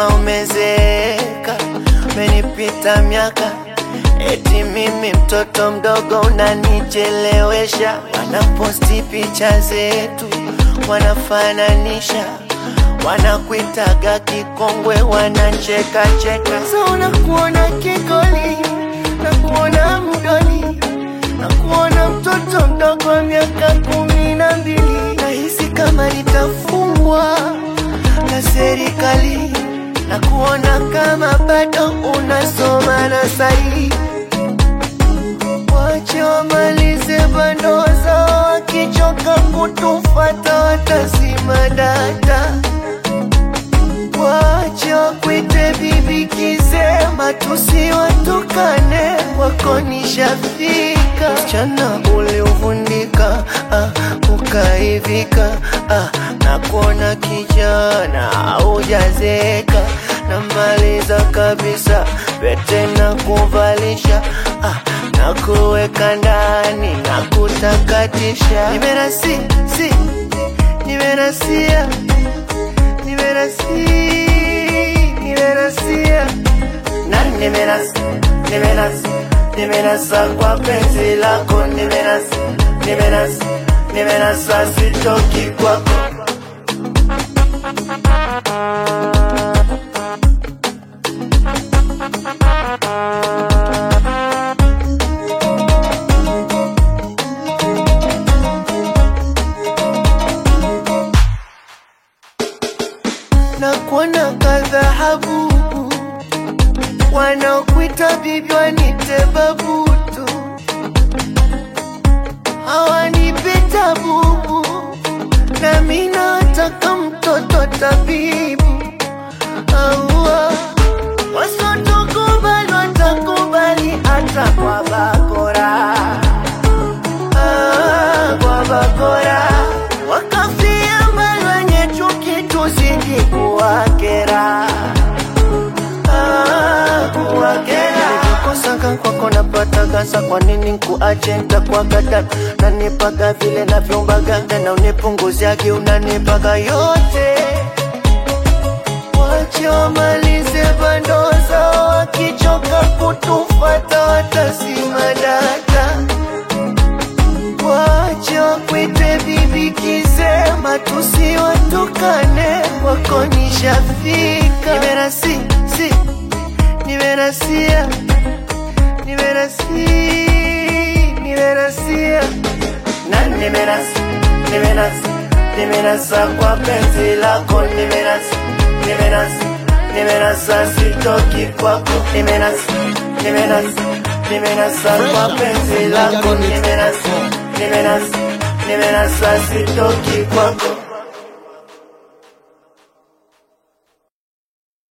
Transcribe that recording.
kama umezeeka, umenipita miaka, eti mimi mtoto mdogo unanichelewesha. Wanaposti picha zetu, wanafananisha, wanakuitaga kikongwe, wanacheka cheka. So unakuona kikoli, nakuona mdoli, nakuona mtoto mdogo wa miaka kumi na mbili, nahisi kama nitafungwa na serikali na kuona kama bado unasoma na sahi. Wache wamalize bando zao, wakichoka kutufata watazima data. Wache wakwite bibi kisema, tusiwatukane, wako nishafika. Msichana uliuvundika, ah, ukaivika, ah, na kuona kijana haujazeka, namaliza kabisa pete na kuvalisha, ah, na kuweka ndani na kutakatisha. Nimerasi, si, nimerasia nimerasi nimerasia na nimerasi nimerasi nimerasa kwa penzi lako nimerasi nimerasi nimerasa sitoki kwako na kuona kadhahabu wanaokuita bibi wanite babutu hawanipita bubu nami nataka mtoto tabibu aua wasotokubali watakubali hata kwa bakora Ah, kwa bakora wakafia mbali wenye chuki tuzidi kuwakera Ah, kuwakera nikikosaka kwako napata gasa kwa nini nkuache ntakwagada nanipaga vile navyombaga na unipunguziagi unanipaga yote wache wamalize bando zao wakichoka kutufata watazima data wache wakwite bibi kisema tusiwatukane wako nishafika nimerasi si nimerasia nimerasi nimerasia na nimerasi nimerasi nimerasa kwa penzi lako nimerasi nimerasi nimerasa sitoki kwako nimerasi nimerasi nimerasa kwa penzi lako nimerasi nimerasi nimerasa sitoki kwako